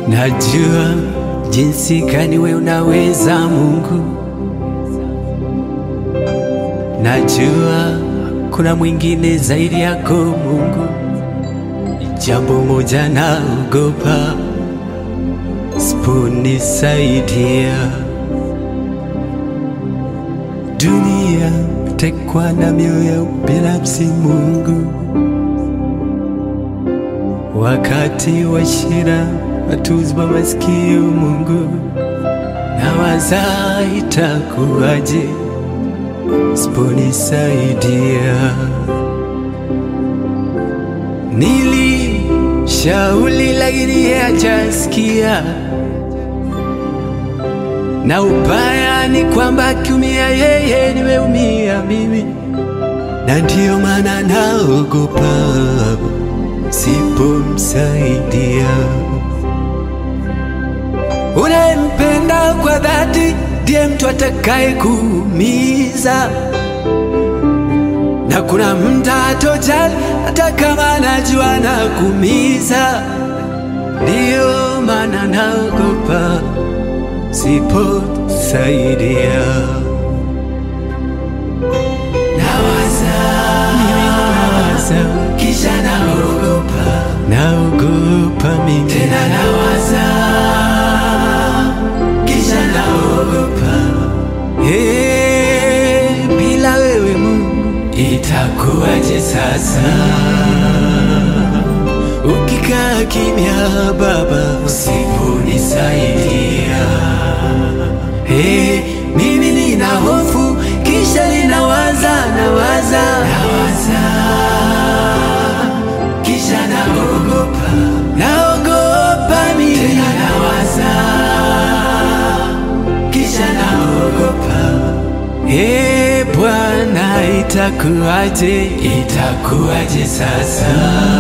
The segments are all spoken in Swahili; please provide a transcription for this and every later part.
Najua jinsi gani we unaweza Mungu, najua kuna mwingine zaidi yako Mungu. Jambo moja naogopa, siponisaidia dunia tekwa na mioyo ya ubinafsi Mungu, wakati wa shida watuzwa masikio Mungu, nawaza itakuwaje siponisaidia. Nilishauri lakini yeye hajasikia, na ubaya ni kwamba akiumia yeye nimeumia mimi, na ndiyo maana naogopa sipomsaidia. Unayempenda kwa dhati ndiye mtu atakaye kuumiza, na kuna mda atojali hata kama najua na kuumiza. Ndiyo maana naogopa siposaidia. Nawaza, mimi nawaza, kisha naogopa, naogopa mimi tena nawaza, kisha naogopa. Hey, bila wewe Mungu itakuwaje sasa? Ukikaa kimya Baba, usiponisaidia Hey, mimi nina hofu kisha ninawaza nawaza nawaza kisha naogopa naogopa mimi tena nawaza kisha naogopa Hey, Bwana itakuwaje itakuwaje sasa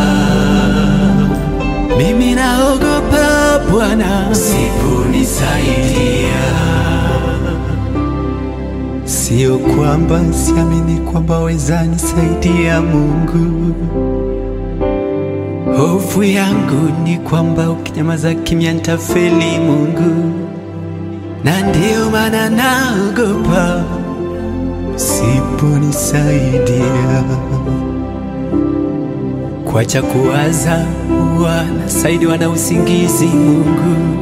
mimi naogopa Bwana usiponisaidia Sio kwamba siamini kwamba weza nisaidia Mungu. Hofu yangu ni kwamba ukinyamaza kimya nitafeli Mungu, na ndiyo maana naogopa siponisaidia. Kwacha kuwaza wanasaidiwa na usingizi Mungu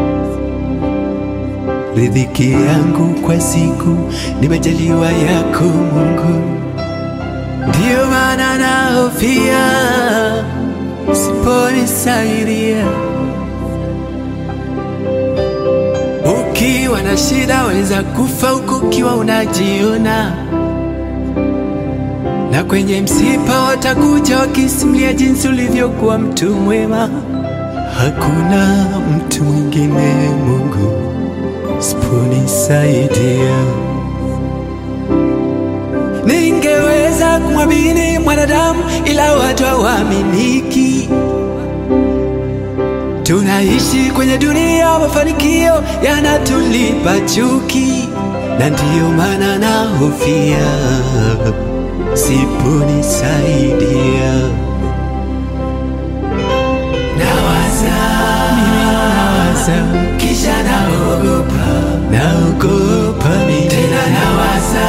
riziki yangu kwa siku nimejaliwa yako Mungu, ndiyo maana nahofia siponisaidia. Ukiwa na shida weza kufa huku ukiwa unajiona, na kwenye msiba watakuja wakisimulia jinsi ulivyokuwa mtu mwema. Hakuna mtu mwingine Mungu siponisaidia. Ningeweza kumwamini mwanadamu, ila watu hawaaminiki. Tunaishi kwenye dunia, mafanikio yanatulipa chuki, na ndiyo maana nahofia siponisaidia. Nawaza, mimi nawaza, kisha naogopa, naogopa mimi tena nawaza,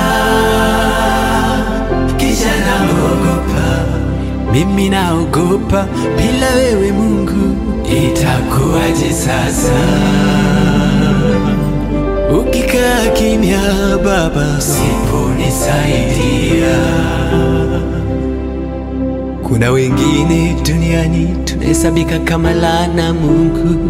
kisha naogopa, mimi naogopa, bila wewe Mungu itakuwaje sasa? Ukikaa kimya Baba, siponisaidia. Kuna wengine duniani tunahesabika kama laana Mungu,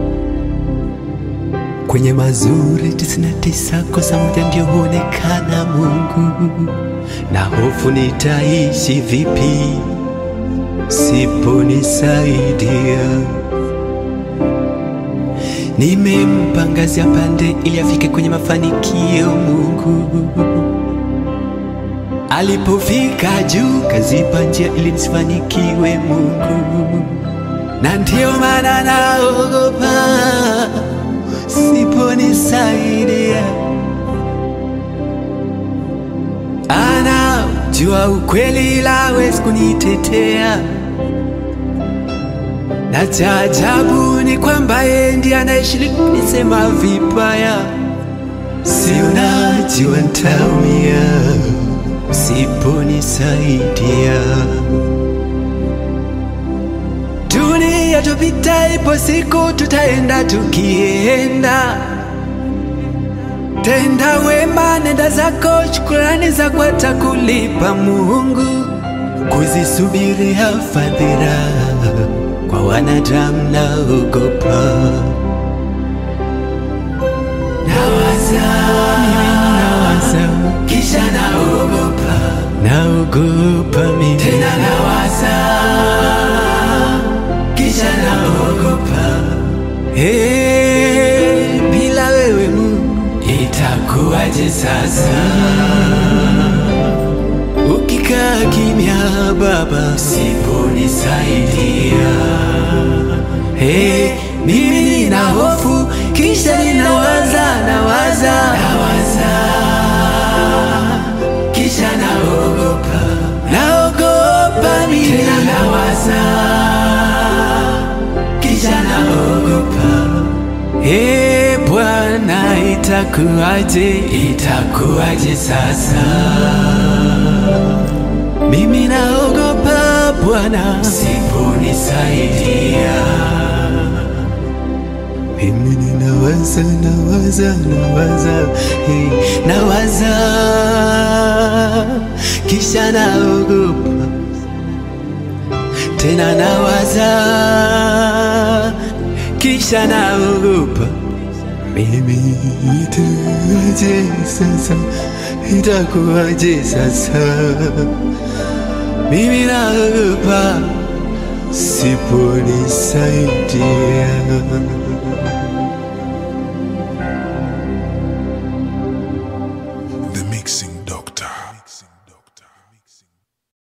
kwenye mazuri tisini na tisa kosa moja ndio huonekana Mungu, na hofu nitaishi vipi siponisaidia. Nimempa ngazi ya pande ili afike kwenye mafanikio Mungu. Alipofika juu kazipa njia ili nisifanikiwe Mungu, na ndiyo maana naogopa siponisaidia. Anajua ukweli ila hawezi kunitetea na cha ajabu ni kwamba yeye ndiye anayeshiriki nisema vibaya. Si unajua ntaumia usiponisaidia. Dunia tupita, ipo siku tutaenda tukienda Tenda wema, nenda zako, shukrani zako atakulipa Mungu. Kuzisubiria fadhila kwa wanadamu naogopa. Nawaza, nawaza, kisha naogopa, naogopa mimi tena nawaza, kisha naogopa. Hey, bila wewe Mungu itakuwaje sasa? Ukikaa kimya Baba, siponisaidia. Hey, mimi nina hofu, kisha ninawaza, nawaza, nawaza, kisha naogopa, naogopa mimi tena nawaza, kisha naogopa. Ee Bwana, itakuwaje, itakuwaje sasa? Mimi naogopa Bwana, siponisaidia. Mimi ninawaza, nawaza, nawaza, hey, nawaza, kisha naogopa tena nawaza, kisha naogopa. Mimi itakuwaje sasa? Itakuwaje sasa? Mimi naogopa siponisaidia.